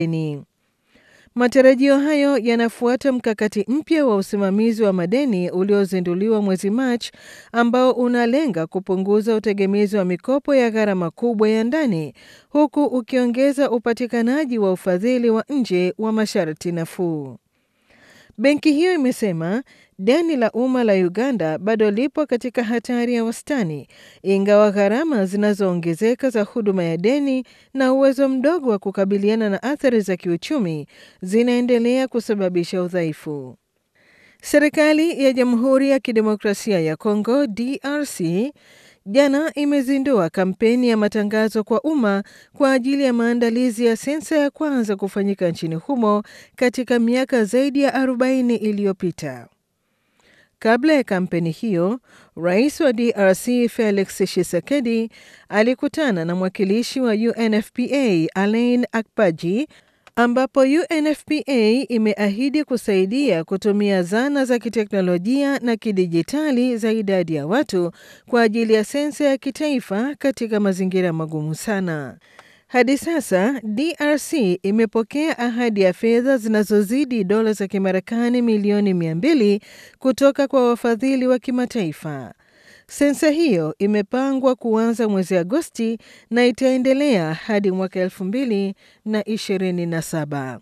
deni. Matarajio hayo yanafuata mkakati mpya wa usimamizi wa madeni uliozinduliwa mwezi Machi ambao unalenga kupunguza utegemezi wa mikopo ya gharama kubwa ya ndani huku ukiongeza upatikanaji wa ufadhili wa nje wa masharti nafuu. Benki hiyo imesema deni la umma la Uganda bado lipo katika hatari ya wastani, ingawa gharama zinazoongezeka za huduma ya deni na uwezo mdogo wa kukabiliana na athari za kiuchumi zinaendelea kusababisha udhaifu. Serikali ya Jamhuri ya Kidemokrasia ya Kongo DRC jana imezindua kampeni ya matangazo kwa umma kwa ajili ya maandalizi ya sensa ya kwanza kufanyika nchini humo katika miaka zaidi ya 40 iliyopita. Kabla ya kampeni hiyo, rais wa DRC Felix Tshisekedi alikutana na mwakilishi wa UNFPA Alain Akpaji ambapo UNFPA imeahidi kusaidia kutumia zana za kiteknolojia na kidijitali za idadi ya watu kwa ajili ya sensa ya kitaifa katika mazingira magumu sana. Hadi sasa DRC imepokea ahadi ya fedha zinazozidi dola za Kimarekani milioni 200 kutoka kwa wafadhili wa kimataifa. Sensa hiyo imepangwa kuanza mwezi Agosti na itaendelea hadi mwaka elfu mbili na ishirini na saba.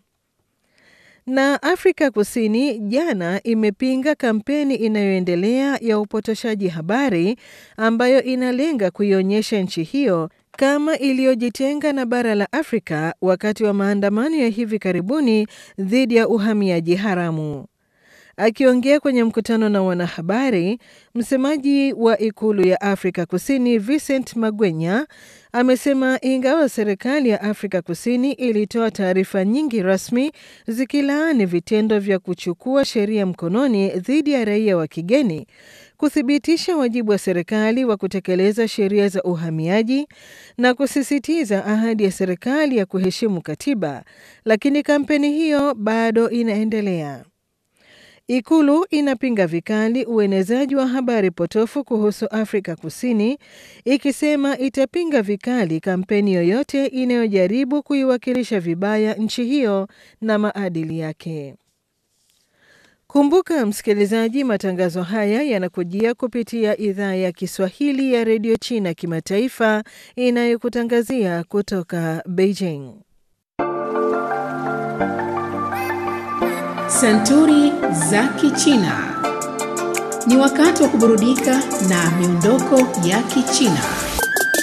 Na Afrika Kusini jana imepinga kampeni inayoendelea ya upotoshaji habari ambayo inalenga kuionyesha nchi hiyo kama iliyojitenga na bara la Afrika wakati wa maandamano ya hivi karibuni dhidi ya uhamiaji haramu. Akiongea kwenye mkutano na wanahabari, msemaji wa ikulu ya Afrika Kusini Vincent Magwenya amesema ingawa serikali ya Afrika Kusini ilitoa taarifa nyingi rasmi zikilaani vitendo vya kuchukua sheria mkononi dhidi ya raia wa kigeni, kuthibitisha wajibu wa serikali wa kutekeleza sheria za uhamiaji na kusisitiza ahadi ya serikali ya kuheshimu katiba, lakini kampeni hiyo bado inaendelea. Ikulu inapinga vikali uenezaji wa habari potofu kuhusu Afrika Kusini, ikisema itapinga vikali kampeni yoyote inayojaribu kuiwakilisha vibaya nchi hiyo na maadili yake. Kumbuka msikilizaji, matangazo haya yanakujia kupitia idhaa ya Kiswahili ya redio China kimataifa inayokutangazia kutoka Beijing. Santuri za Kichina. Ni wakati wa kuburudika na miondoko ya Kichina.